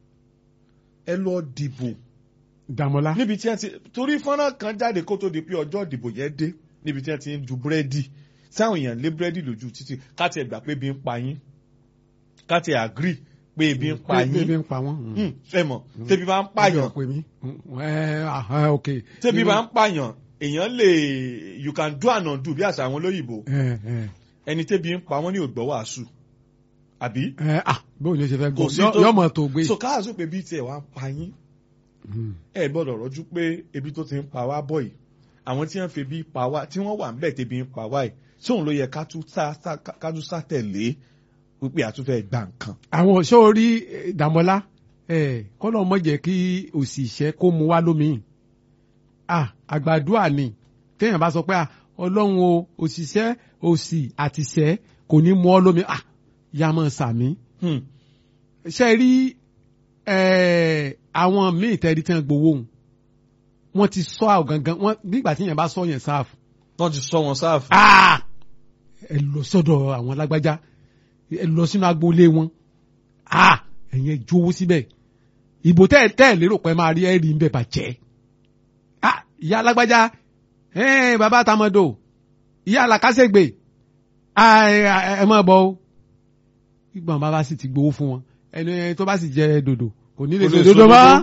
S1: ẹ lọ dìbò
S3: Dàmọ́lá.
S1: níbi tí wọ́n ti torí fọ́nrán kan jáde kó tó di pé ọjọ́ ìdìbò yẹn dé níbi tí wọ́n ti ń ju búrẹ́dì táwọn èèyàn lé búrẹ́dì lójú títì káti ẹ̀ gbà pé ebi ń pa yín káti ẹ̀ agree pé ebi ń pa
S3: Ebi
S1: yín
S3: ń pa wọ́n. mm.
S1: Hmm, ẹ mọ̀ tẹ́bi bá ń pààyàn
S3: Ọjọ́ pè mí. Mm, eh, ah, ok.
S1: tẹ́bi bá ń pààyàn èèyàn lè you can do and undo bí àṣà àwọn olóyìnbó
S3: Eh, eh,
S1: ẹni tẹ́bi ń pa wọ́n ní ògbọ́ wàásù àbí
S3: eh, ah, bóun ni o ṣe fẹ́
S1: Kò
S3: gbọ́
S1: sí
S3: Yọ-
S1: tó-
S3: yọmọ tó gbé.
S1: so káàsó pé bí tiẹ̀ wá ń pa yín
S3: Mm.
S1: ẹ gbọ́dọ̀ rọ́jú pé ebi tó ti ń pa wá bọ̀ yìí àwọn tí wọ́n fi ebi pa wá tí wọ́n wà ń bẹ̀ tẹ́bi ń pa wá yìí tí òun ló yẹ ká tún sá sá- ká tún sá tẹ̀lé wípé àtúnfẹ́ gbà nǹkan.
S3: àwọn sórí eh, Dàmọ́lá eh, kọ́nà mọ̀ jẹ́ kí òsì ìṣẹ́ kó mu wá lómi. Ah, àgbàdua ni téèyàn bá sọ pé ah, ọlọ́run o òṣìṣẹ́ òsì àtìṣẹ́ kò ní mu ọ́ lómi. Ah, yá mọ̀ sàmí.
S1: Hmm.
S3: ṣe rí eh, àwọn míì tẹ́rí tí wọ́n gbowó òun wọ́n ti sọ àwọn gangan wọ́n nígbà tí yẹn bá sọ yẹn sáàfù.
S1: wọ́n ti sọ wọn sáàfù.
S3: Ah! ẹ lọ sọ́dọ̀ àwọn alágbájá ẹ lọ sínú agboolé wọn Ah! ẹ̀yin ẹ jówó síbẹ̀ ìbò tẹ́ ẹ tẹ́ ẹ lérò pé máa rí ẹ rí ń bẹ̀ bàjẹ́ Ah! ìyá alágbájá ẹ bàbá tamọ́dò ìyá alákásẹ̀gbè Ah, ẹ ẹ- ẹ máa bọ̀ o ìgbọ̀n bàbá sì ti gbowó fún wọn ẹni tó bá sì jẹ dòdò kò ní lè
S1: Kò
S3: sọ
S1: lè
S3: dòdò
S1: sọ
S3: mọ́
S1: dòdò.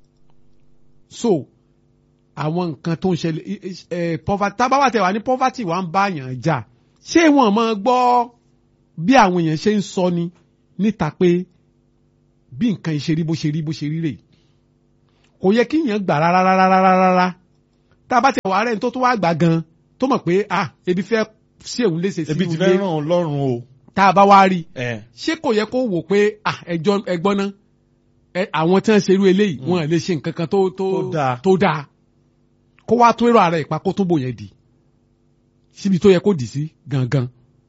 S3: so àwọn nǹkan tó ń ṣẹlẹ̀ ẹ poverty tábàwà tẹ̀ wá ní poverty wà ń bá yàn jà ṣé wọn máa gbọ́ bí àwọn èèyàn ṣe ń sọ ni níta pé bí nǹkan ìṣe rí bó ṣe rí bó ṣe rí rèé kò yẹ kí èèyàn gbà rárá rárá rárá rárá tá a bá tẹ̀ wá rẹ̀ tó tó wá gbà gan tó mọ̀ pé ah ebi fẹ́ sí òun léṣe sí
S1: ebi ti fẹ́ ràn ọ́ lọ́rùn o.
S3: tá a bá wá rí
S1: ẹ
S3: ṣé kò yẹ kó wò pé ah ẹjọ́ ẹgbọ́n náà ẹ àwọn tí wọ́n ṣe irú eléyìí wọn lè ṣe nǹkan kan tó tó
S1: Tó dáa.
S3: tó dáa kó wá tó èrò ara ìpa kó tó bò yẹn dì síbi tó yẹ kó dì sí gangan.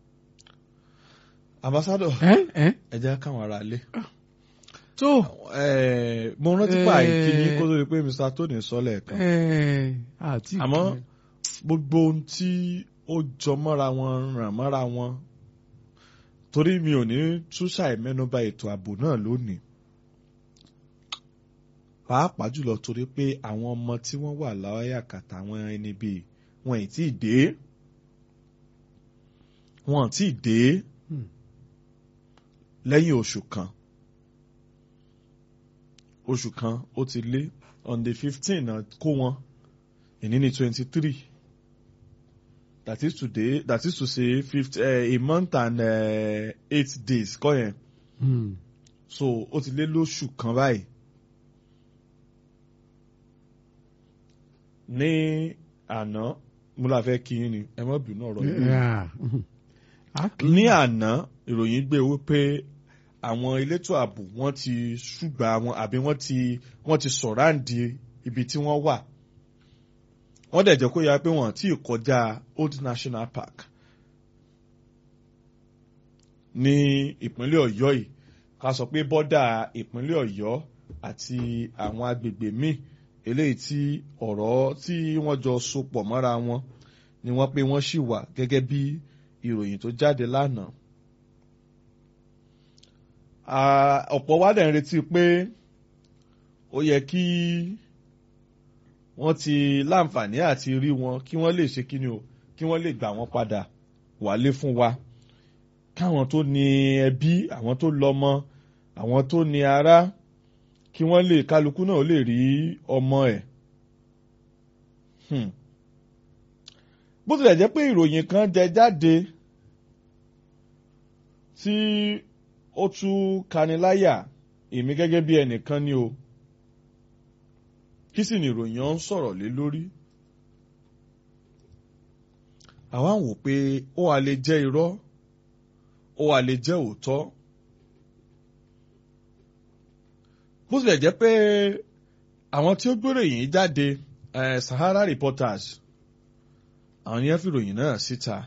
S1: ambassadọ
S3: ẹ ẹ
S1: ẹ jẹ́ káwọn ará lé.
S3: tó
S1: ẹ mo rántí pa
S3: Eh.
S1: ìkíní kó tó di pé mr tony sọ lẹ́ẹ̀kan.
S3: ẹ àti
S1: àmọ́ gbogbo ohun tí ó jọ mọ́ra wọn ràn mọ́ra wọn torí mi ò ní túṣà ìmẹ́nuba ètò ààbò náà lónìí pàápàá jùlọ torí pé àwọn ọmọ tí wọ́n wà láyà kàtà àwọn ẹni bíi wọn ì tí ì dé wọn ì tí ì dé
S3: Hmm.
S1: lẹ́yìn oṣù kan oṣù kan ó ti lé on the fifteen náà kó wọn ìní ní twenty three that is today that is to say fifty uh, a month and uh, eight days kọ́ yẹn
S3: Hmm.
S1: so ó ti lé lóṣù kan báyìí ní àná mo la fẹ́ kí yín ni ẹ má bínú ọ̀rọ̀ yìí
S3: Yeah. Mhm. A kì í-
S1: ní àná ìròyìn gbé wípé àwọn elétò ààbò wọ́n ti ṣùgbà wọn àbí wọ́n ti wọ́n ti sọ̀ráǹdì ibi tí wọ́n wà wọ́n dẹ̀ jẹ́ kó yára pé wọ́n ti kọjá Old National Park ní ìpínlẹ̀ Ọ̀yọ́ yìí ká sọ pé bọ́dà ìpínlẹ̀ Ọ̀yọ́ àti àwọn agbègbè míì eléyìí tí ọ̀rọ̀ tí wọ́n jọ so pọ̀ mọ́ra wọn ni wọ́n pé wọ́n ṣì wà gẹ́gẹ́ bí ìròyìn tó jáde lánàá. Ah, ọ̀pọ̀ wa dẹ̀ ń retí pé ó yẹ kí wọ́n ti láǹfààní àti rí wọn kí wọ́n lè ṣe kí ni o kí wọ́n lè gbà wọ́n padà wálé fún wa káwọn tó ní ẹbí àwọn tó lọ́mọ àwọn tó ní ará kí wọ́n lè kálukú náà lè rí ọmọ ẹ̀. Hmm. bó tilẹ̀ jẹ́ pé ìròyìn kan jẹ jáde tí ó tún kaniláyà èmi gẹ́gẹ́ bí ẹnìkan ni o kí sì ni ìròyìn ọ̀hún sọ̀rọ̀ lé lórí. àwa ń wò pé ó wà lè jẹ́ irọ́ ó wà lè jẹ́ òótọ́. bó tilẹ̀ jẹ́ pé àwọn tí ó gbèrò yìí jáde eh, Sahara Reporters àwọn yẹn fi ròyìn náà síta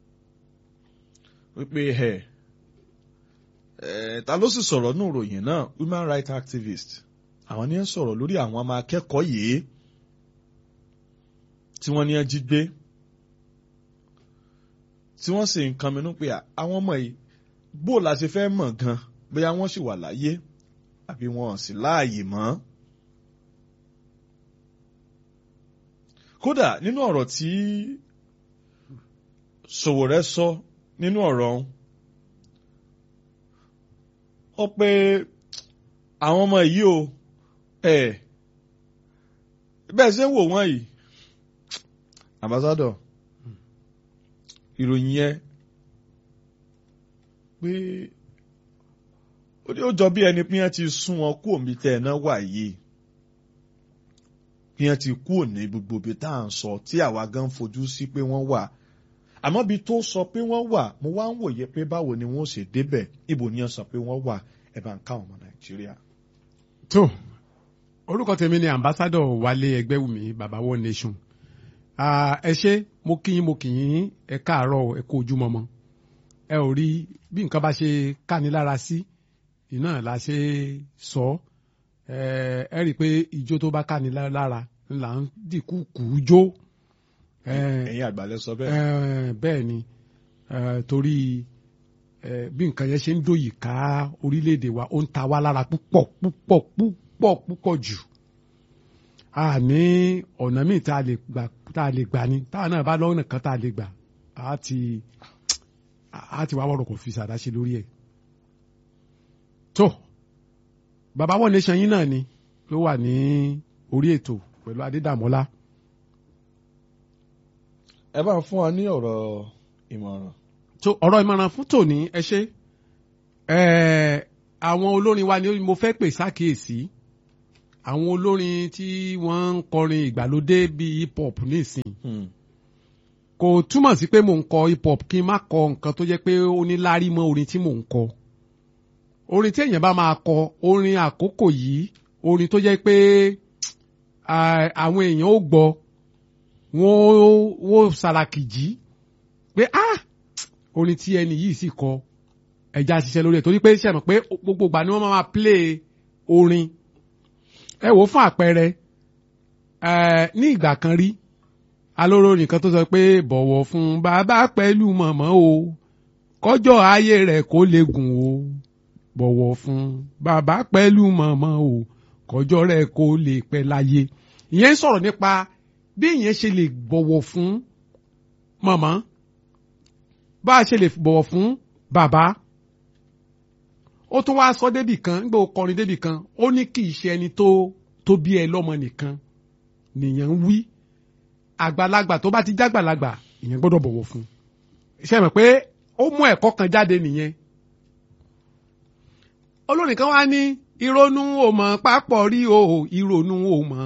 S1: wípé ẹ ẹ ta ló sì sọ̀rọ̀ nù ròyìn náà human rights activist àwọn ni ẹ sọ̀rọ̀ lórí àwọn ọmọ akẹ́kọ̀ọ́ yìí tí wọ́n ní ẹ jí gbé tí wọ́n sì ń kan minú pé àwọn ọmọ yìí bó la ṣe fẹ́ mọ̀ gan bóyá wọ́n sì wà láyé àbí wọn ò sí láàyè mọ́. kódà nínú ọ̀rọ̀ tí Sowore sọ nínú ọ̀rọ̀ ọ̀hún ó pé àwọn ọmọ yìí o ẹ̀ bẹ́ẹ̀ ṣe ń wò wọ́n yìí ambassador ìròyìn yẹn pé ó jọ bí ẹni pé wọ́n ti sún wọn kú òmí tẹ̀ ẹ̀ náà wà yìí bí wọ́n ti kú òní gbogbo ibi tá à ń sọ tí àwa gan fojú sí pé wọ́n wà àmọ́ bí tó sọ pé wọ́n wà mo wá ń wòye pé báwo ni wọ́n ṣe débẹ̀ ibo ni wọ́n sọ pé wọ́n wà ẹ̀ bá ń ká ọmọ nàìjíríà.
S3: tó orúkọ tèmi ni ambassadọ Wálé Ẹgbẹ́wùmí baba one nation ẹ ṣé mo kí yín mo kí yín ẹ káàárọ̀ ẹ kú ojúmọmọ ẹ ò rí bí nǹkan bá ṣe káni lára sí iná la ṣe sọ ẹ rí i pé ijó tó bá káni lára là ń dìkú kù ú jó
S1: ẹ̀yin àgbàlẹ̀ sọ bẹ́ẹ̀.
S3: bẹ́ẹ̀ ni torí bí nǹkan yẹn ṣe ń dòyì ká orílẹ̀-èdè wa ó ń ta wá lára púpọ̀ púpọ̀ púpọ̀ púpọ̀ jù a ní ọ̀nà míì tá a lè gbà tá a lè gbà ni táwọn náà bá lọ́nà kan tá a lè gbà á ti á ti wá wọ́rọ̀ kò fi sàdá ṣe lórí ẹ̀. tó bàbá wọn nation yín náà ni ló wà ní orí ètò pẹ̀lú Adédàmọ́lá
S1: ẹ bá ń fún wa ní ọ̀rọ̀ ìmọ̀ràn.
S3: tó ọ̀rọ̀ ìmọ̀ràn fún tòní ẹ ṣe àwọn olórin wa ni mo fẹ́ pè sákìyèsí àwọn olórin tí wọ́n ń kọrin ìgbàlódé bíi hip hop nísìn kò túmọ̀ sí pé mò ń kọ hip hop kí n má kọ nǹkan tó jẹ́ pé ó ní lárí mọ́ orin tí mò ń kọ orin tí èèyàn bá máa kọ orin àkókò yìí orin tó jẹ́ pé àwọn èèyàn ó gbọ́ wọ́n wọ́n sàràkìjì pé ah orin tí ẹni yìí sì kọ ẹja ṣiṣẹ́ lórí ẹ̀ torí pé ṣe mọ̀ pé gbogbo ìgbà ni wọ́n máa play orin ẹ wò fún àpẹẹrẹ ní ìgbà kan rí alóró nìkan tó sọ pé bọ̀wọ̀ fún bàbá pẹ̀lú mọ̀mọ́ o kọjọ́ ayé rẹ̀ kó lè gùn o bọ̀wọ̀ fún bàbá pẹ̀lú mọ̀mọ́ o kọjọ́ rẹ̀ kó lè pẹ́ láyé ìyẹn ń sọ̀rọ̀ nípa bí èèyàn ṣe lè bọ̀wọ̀ fún màmá bá a ṣe lè bọ̀wọ̀ fún bàbá ó tún wáá sọ débì kan nígbà ó kọrin débì kan ó ní kì í ṣe ẹni tó tó bí ẹ lọ́mọ nìkan nìyẹn ń wí àgbàlagbà tó bá ti jágbàlagbà ìyẹn gbọ́dọ̀ bọ̀wọ̀ fún ṣe mọ̀ pé ó mú ẹ̀kọ́ kan jáde nìyẹn olórin kan wá ní ìrònú ò mọ̀ pápọ̀ rí o ìrònú ò mọ̀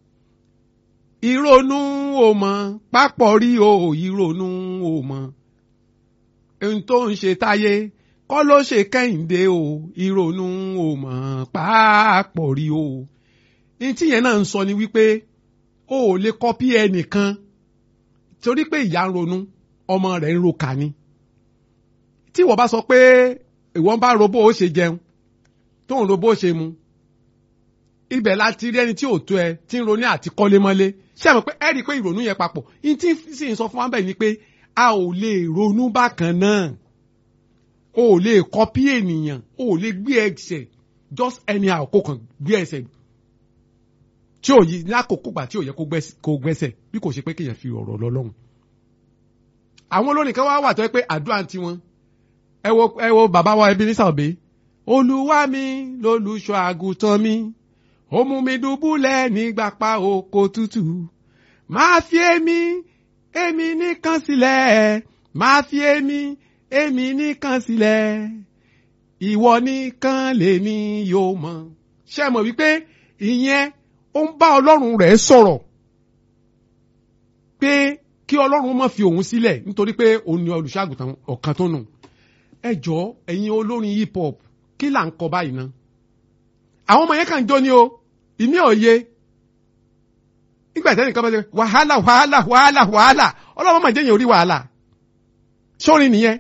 S3: ìrònú ò mọ̀ pápọ̀ rí o ìrònú ò mọ̀ ohun tó ń ṣe táyé kọ́ ló ṣe kẹ́hìndé o ìrònú ò mọ̀ pápọ̀ rí o ní tíyẹn náà ń sọ ni wípé o ò lè kọ́pí ẹnìkan torí pé ìyá ń ronú ọmọ rẹ̀ ń ro kà ni tí ìwọ bá sọ pé ìwọ ń bá robó ó ṣe jẹun tó ń robó ó ṣe mu ibẹ̀ láti rí ẹni tí ò tó ẹ tí ń ronú àti kọ́lé mọ́lé ṣé àmọ́ pé ẹ rí i pé ìrònú yẹn papọ̀ ní tí sì ń sọ fún wa bẹ́ẹ̀ ni pé a ò lè ronú bákan náà o ò lè kọ́pí ènìyàn o ò lè gbé ẹsẹ̀ just anyhow kó kàn gbé ẹsẹ̀ tí ò yí lákòókò gbà tí ò yẹ kó gbẹ́s- kó gbẹ́sẹ̀ bí kò ṣe pé kéèyàn fi ọ̀rọ̀ lọ lọ́hùn. àwọn olórin kan wá wà tó yẹ pé àdúrà ti wọn ẹ wo ẹ wo bàbá wa ẹbí ní sàbẹ olúwa mi lolùṣọ́ àgùntàn mi ó mú mi dùbúlẹ̀ nígbà pa oko tútù máa fi èmi èmi nìkan sílẹ̀ máa fi èmi èmi nìkan sílẹ̀ ìwọ nìkan lèmi yóò mọ̀ ṣé ẹ mọ̀ wípé ìyẹn ó ń bá ọlọ́run rẹ̀ sọ̀rọ̀ pé kí ọlọ́run má fi òun sílẹ̀ nítorí pé òun ni olùṣàgùtàn ọ̀kan tó nù ẹ jọ ẹ̀yin olórin hip hop kí là ń kọ báyìí ná àwọn ọmọ yẹn kàn ń jó ni o ìmí òye nígbà tí ẹnìkan bá ṣe wàhálà wàhálà wàhálà wàhálà ọlọ́run máa jẹ́yìn orí wàhálà sórin nìyẹn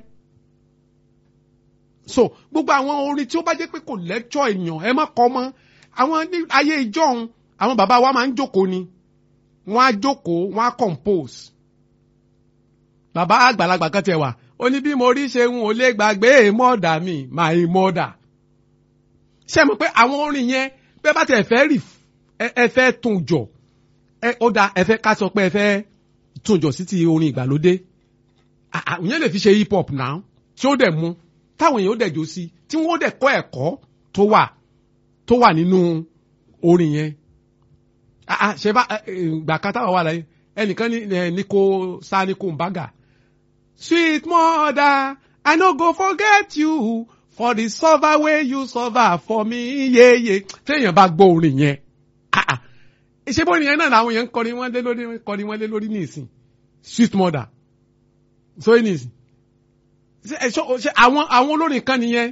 S3: so gbogbo àwọn orin tí ó bá jẹ́ pé kò lẹ́jọ́ èèyàn ẹ má kọ́ mọ́ àwọn ní ayé ìjọ́un àwọn bàbá wa máa ń jókòó ni wọ́n á jókòó wọ́n á compose bàbá àgbàlagbà kan tiẹ̀ wà ó ní bí mo rí ṣe ń ò lè gbàgbé mọ́ọ̀dà mi my mother ṣé mo pé àwọn orin yẹn bẹ́ẹ̀ bá tẹ̀ fẹ́ rì ẹ ẹ fẹ́ tún jọ ẹ ó da ẹ fẹ́ ká sọ pé ẹ fẹ́ tún jọ sí ti orin ìgbàlódé Ah, ah, ìyẹn lè fi ṣe hip hop náà tí ó dẹ̀ mú táwọn èèyàn ó dẹ̀ jó sí tí wọ́n ó dẹ̀ kọ́ ẹ̀kọ́ tó wà tó wà nínú orin yẹn Ah, ah, ṣe bá eh, eh, gbà kan táwọn wà láyé ẹnìkan ní eh, Nico sa Nico Mbaga sweet mother I no go forget you for the suffer wey you suffer for me yeye téèyàn bá gbọ́ orin yẹn ah ah ṣé bó orin yẹn náà làwọn yẹn ń kọrin wọn lé lórí kọrin wọn lé lórí ní ìsìn sweet mother so ní ìsìn ṣe ẹ, ṣọ- ṣe àwọn àwọn olórin kan nìyẹn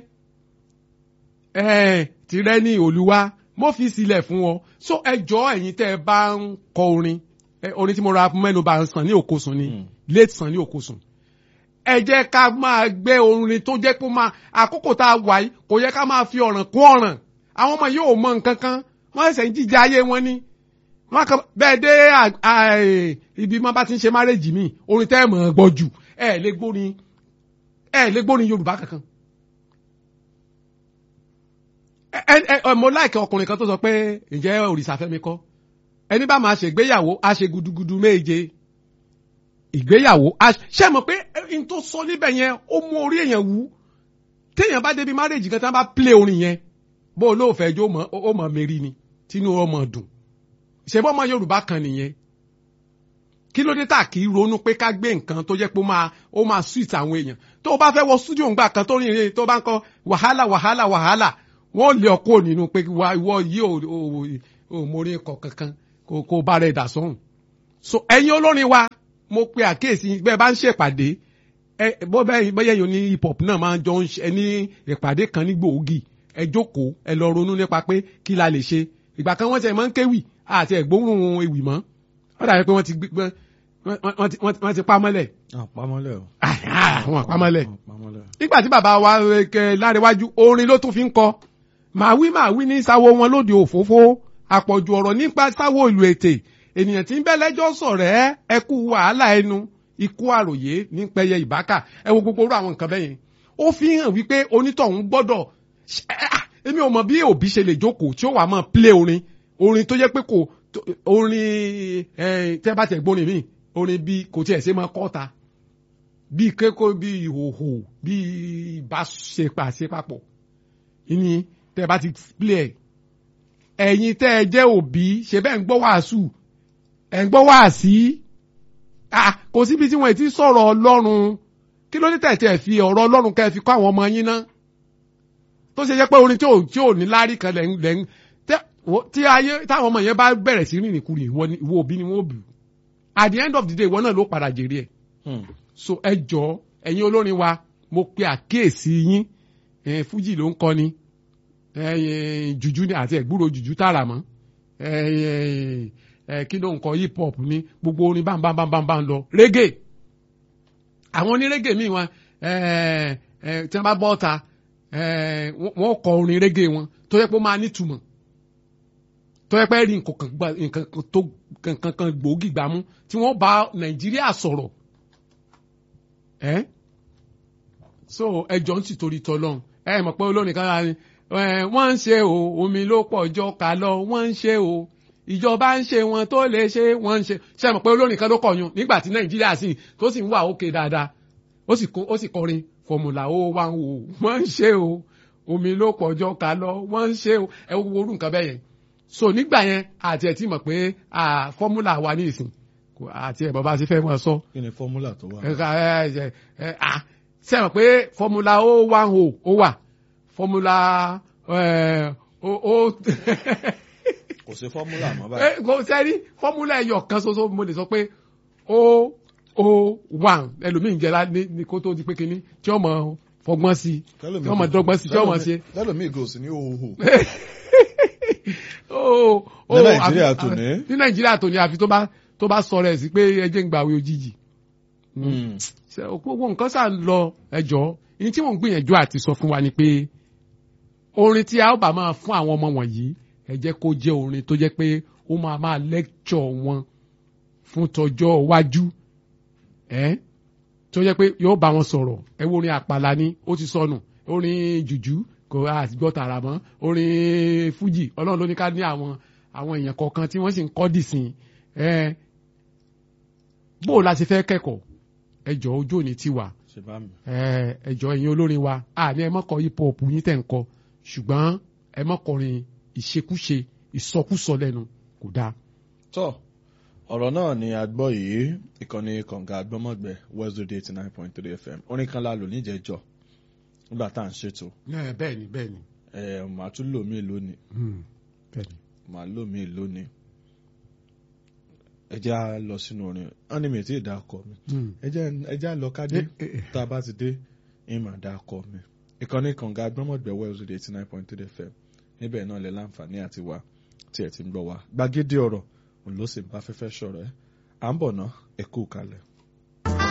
S3: ẹ tìrẹ ní olúwa mo fi sílẹ̀ fún ọ so ẹ jọ ẹ̀yin tẹ́ ẹ bá ń kọ orin ẹ, orin tí mo ra mẹ́nu bá ń sàn ní òkosùn ni
S1: Mm.
S3: late sàn ní òkosùn ẹ jẹ́ ká máa gbé orin tó jẹ́ kó máa àkókò tá a wà yìí kò yẹ ká máa fi ọ̀ràn kún ọ̀ràn àwọn ọmọ yóò mọ nǹkan kan wọ́n ṣẹ̀ṣẹ̀ ń jíjẹ ayé wọn ni wọ́n kàn bẹ́ẹ̀ dé à- à- ibi má bá ti ń ṣe márèjì mi orin tẹ́ ẹ̀ mọ̀ ọ́ gbọ́ jù ẹ̀ lè gbórin ẹ̀ lè gbórin Yorùbá kankan ẹ ẹ ẹ mo láìkẹ́ ọkùnrin kan tó sọ pé ǹjẹ́ òrìṣà fẹ́mi kọ́ ẹni bá máa ṣègbéyàwó á ṣe gudugudu méje ìgbéyàwó á- ṣé mọ̀ pé n tó sọ níbẹ̀ yẹn ó mú orí èèyàn wú téèyàn bá débi márèjì kan tí wọ́n bá play orin yẹn bó o lóòfẹ́ jó mọ́ ó mọ̀ mẹ́rin ni tínú ọmọ dùn ṣe bọ́ ọmọ Yorùbá kan nìyẹn kí ló dé tà kí ronú pé ká gbé nǹkan tó jẹ́ pé ó máa ó máa sweet àwọn èèyàn tó o bá fẹ́ wọ studio ńgbà kan tó rìn rìn tó bá ń kọ wàhálà wàhálà wàhálà wọ́n lé ọkọ nínú pé wà ìwọ yìí ò ò ò mórí kọ kankan kò kò bá rẹ̀ dà sọ́hùn. so ẹ̀yin olórin wa mo pe àkíyèsí bẹ́ẹ̀ bá ń ṣèpàdé ẹ bó bẹ́ẹ̀ bẹ́ẹ̀ yẹn ní hip hop náà máa ń jọ ń ṣe ní ìpàdé kan ní gbòógì ẹ jókòó ẹ lọ ronú nípa pé kí la lè ṣe ìgbà kan wọ́n ti ẹ̀ máa ń kéwì àti ẹ̀gbóhùn ewì mọ́ wọ́n dàbí pé wọ́n ti gbé wọ́n- wọ́n ti- wọ́n ti pa mọ́lẹ̀
S1: àpamọ́lẹ̀ o.
S3: àwọn àpamọ́lẹ̀
S1: àpamọ́lẹ̀.
S3: nígbà tí bàbá wa kẹ láríwájú orin ló tún fi ń kọ màá wí màá wí ní sáwó wọn lóde òfófó àpọ̀jù ọ̀rọ̀ nípa sáwó ìlú ètè ènìyàn tí ń bẹ́ lẹ́jọ́ sọ̀rọ̀ ẹ́ ẹ kú wàhálà ẹnu ikú àròyé ní pẹyẹ ìbákà ẹ wo gbogbo orú àwọn nǹkan bẹ́ẹ̀ yẹn ó fi hàn wípé onítọ̀hún gbọ́dọ̀ ṣe- ah, èmi ò mọ̀ bí òbí ṣe lè jókòó tí ó wà máa play orin orin tó jẹ́ pé kò tó- orin ẹ, tẹ́ bá tẹ̀ gbórin mi orin bí kò tiẹ̀ ṣe máa kọ́ta bí kéko bí ìhòhò bí ìbáṣepà ṣe papọ̀ ìní tẹ́ bá ti play ẹ̀ ẹ̀yin tẹ́ ẹ jẹ́ òbí ṣe bẹ́ẹ̀ ń gbọ́ wàásù ẹ̀ ń gbọ́ wàásí ah kò síbi tí wọ́n ti sọ̀rọ̀ ọlọ́run kí ló dé tẹ̀tẹ̀ fi ọ̀rọ̀ ọlọ́run kẹ́ ẹ fi kọ́ àwọn ọmọ yín ná tó ṣe jẹ́ pé orin tí ò tí ò ní lárí kan lẹ́yìn lẹ́yìn tẹ́- wo- tí ayé táwọn ọmọ yẹn bá bẹ̀rẹ̀ sí rìnrìn kúrì ìwọ ni- ìwọ òbí ni wọ́n bù at the end of the day ìwọ náà ló padà jèrè ẹ̀
S1: Hmm.
S3: so ẹ jọ ẹ̀yin olórin wa mo pe àkíyèsí yín ẹ fújì ló ń kọ ni ẹ jùjú ni àti ẹgbúrò jùjú tààrà mọ́ ẹ ẹ ẹ kí ló ń kọ hip hop ni gbogbo orin bámbámbámbá ń lọ reggae àwọn oní reggae míì wọn ẹ ẹ tí wọn bá bọ́ ọ̀ta ẹ wọ́n kọ orin reggae wọn tó yẹ pé ó máa nítumọ̀ tó yẹ pé rí nǹkan kan gbà- nǹkan kan tó nǹkan kan gbòógì gbámú tí wọ́n bá nàìjíríà sọ̀rọ̀ ẹ́ so ẹjọ́ ń sì torí tọ́lọ́run ẹ mọ̀ pé olórin kan lára ni ẹ, wọ́n ń ṣe o omi ló pọ̀ jọ ká lọ wọ́n ń ṣe o ìjọba ń ṣe wọn tó lè ṣe wọ́n ń ṣe ṣe mọ̀ pé olórin kan ló kọ̀yún nígbà tí nàìjíríà sì tó sì ń wà òkè dáadáa ó sì kó- ó sì kọrin fọmùlà ó wá ń wò wọ́n ń ṣe o omi ló pọ̀jọ́ ká lọ wọ́n ń ṣe o ẹ wo orú nǹkan bẹ́ẹ̀ yẹn so nígbà yẹn àti ẹ̀ tí mọ̀ pé ah, fọ́múlà wà ní ìsìn kò- àti ẹ̀ bàbá ti fẹ́ wọn sọ
S1: kí ni fọ́múlà tó wà.
S3: ẹ̀ka ẹ̀ ẹ̀ ẹ̀ à ṣe mọ̀ pé fọ́múlà ó wá ń wò ó wà fọ́múlà ẹ̀ ó ó
S1: kò sí fọ́múlà mọ́
S3: ẹ
S1: báyìí.
S3: kò sẹ́rí fọ́múlà ẹyọ kan ṣoṣo mo lè sọ pé ó ó wà ẹlòmíì jẹ́ra ní ní kó tó di pé kínní tí ọmọ fọgbọ́n sí tí ọmọ dọ́gbọ́n sí tí ọmọ ṣe.
S1: lẹ́lòmíì gò sí ní òhò.
S3: Ó- ó-
S1: Ní Nàìjíríà
S3: àfi-
S1: tòní.
S3: ní nàìjíríà tòní àfi tó bá tó bá sọ rẹ̀ sí pé ẹjẹ́ ń gbàwé òjijì. Ṣé gbogbo nǹkan sà ń lọ ẹjọ́ ní tí mò ń gbìyànjú àti sọ fún wa ni pé orin tí a ó bá máa fún àwọn ọmọ wọ̀nyí ẹ jẹ́ kó jẹ́ orin tó jẹ́ pé ó máa máa lẹ́kṣọ̀ wọn fún tọjọ́ iwájú ẹ́ tó jẹ́ pé yóò bá wọn sọ̀rọ̀ ẹ wo orin àpàlà ni ó ti sọnù orin jùjú kò àtìgbọ́ tààrà mọ́ orin fújì ọlọ́run ló ní ká ní àwọn àwọn èèyàn kọ̀ọ̀kan tí wọ́n sì ń kọ́ dìsìn ẹ́ bó o la ṣe fẹ́ kẹ́kọ̀ọ́ ẹjọ́ ojú òní ti wà
S1: ṣe bá mi.
S3: ẹ ẹjọ ẹ̀yin olórin wa àní ẹ mọkọ hip hop yín tẹ̀ ń kọ ṣùgbọ́n ẹ mọkọrin ìṣekúṣe ìsọkúsọ lẹ́nu kò dáa.
S1: tọ́ ọ̀rọ̀ náà ni a gbọ́ yìí ìkànnì kànga àgbọ́mọ̀gbẹ́ westwood eighty nine point three fm orin kan la lò níjẹ̀jọ́ nígbà tá à ń ṣètò
S3: bẹ́ẹ̀ ni bẹ́ẹ̀ ni
S1: ẹ̀ màá tún lò mí lónìí
S3: bẹ́ẹ̀ ni.
S1: màá lò mí lónìí ẹ jẹ́ á lọ sínú orin wọ́n ní mi tí ì dá ọkọ mi ẹ jẹ́ ẹ jẹ́ á lọ ká dé tá a bá ti dé ẹ máa dá ọkọ mi ìkànnì kànga àgbọ́mọ̀gbẹ́ westwood eighty nine point three fm níbẹ̀ náà lẹ láǹfààní àti wá tí ẹ ti ń gbọ́ wá gbàgede ọ̀rọ̀ òun ló sì ń bá fẹ́fẹ́ sọ̀rọ̀ ẹ́ à ń bọ̀ ná ẹ kú kalẹ̀.